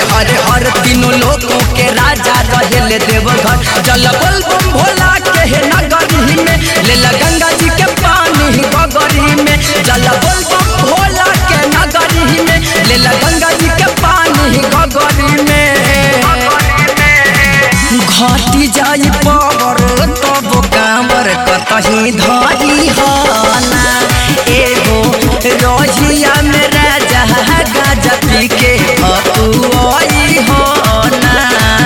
हरे हर तीनों लोगों के राजा रहेले देवघर जल बल बम भोला के हे नगरी में ले ला गंगा जी के पानी गगरी में जल बल बम भोला के नगरी में ले ला गंगा जी के पानी गगरी में घटी जाई पावर तब कांवर कतही धरी हना एगो रोहिया में राजा गाजा पी के हतुआई हना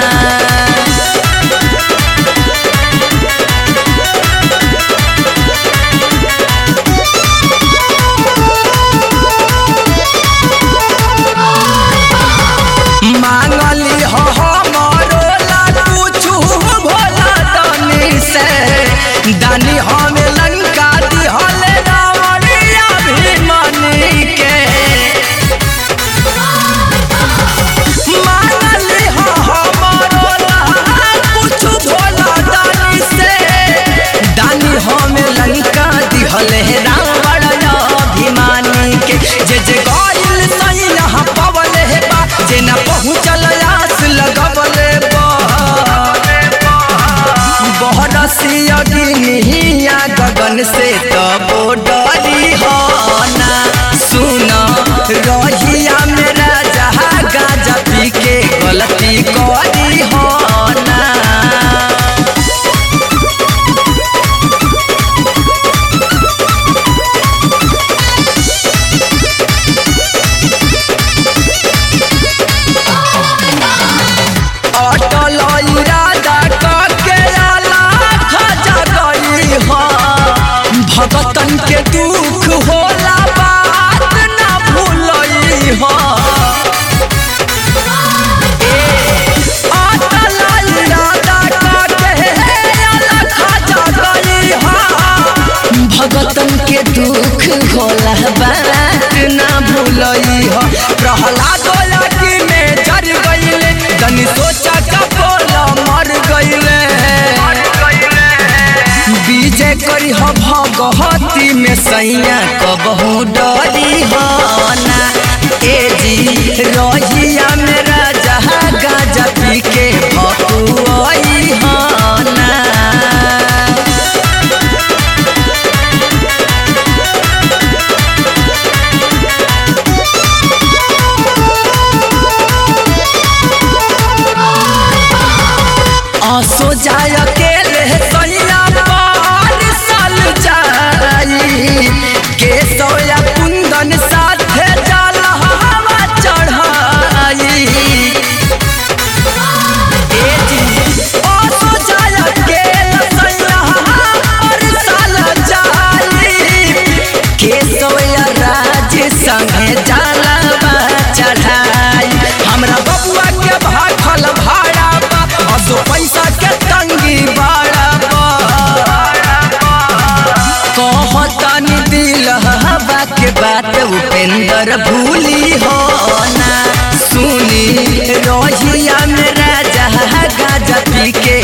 मांगली हो हमरो ला कुछु भोला दानी से दानी हमें लंका दिहले रावणिया भीमनी के मांगली हो हमरो ला कुछु भोला दानी से दानी हमें लंका दिहले रावण अभिमानी के जे जे गइल सही यहाँ पवले हे बा जे न पहुँचल आस लगवले बा बहरसी अग्निया गगन से तबो डरी हो ना सुन रहिया मेरा जहा गाजा पी के गलती करी हो ना अटल इरादा करके आला खजा गई हो भगतन के दुख होला बात ना भूलई हो अटल इरादा करके आला खजा गई हो भगतन के दुख होला बात ना भूलई हो प्रहलाद लगी में जर गईले तनी सोचा का बोला मर गईले विजय करी हो भगहती में सैया कबहू डरी हो ना ए जी रहिया मेरा जहा गाजा पी के भकुआई हो ना आसो जाय अकेले सैया पार साल जाई के सोया कुंदन साथे जल हवा चढ़ाई ए जी आसो जाय अकेले सैया पार साल जाई के सोया राज संगे जलवा चढ़ाई हमरा बबुआ के भाखल भाड़ा बा असो पैसा के तंगी बाड़ा बा कहतनी दिल हवा के बात उपेंद्र भूली हो ना सुनी रोहिया मेरा जहा गाजा पी के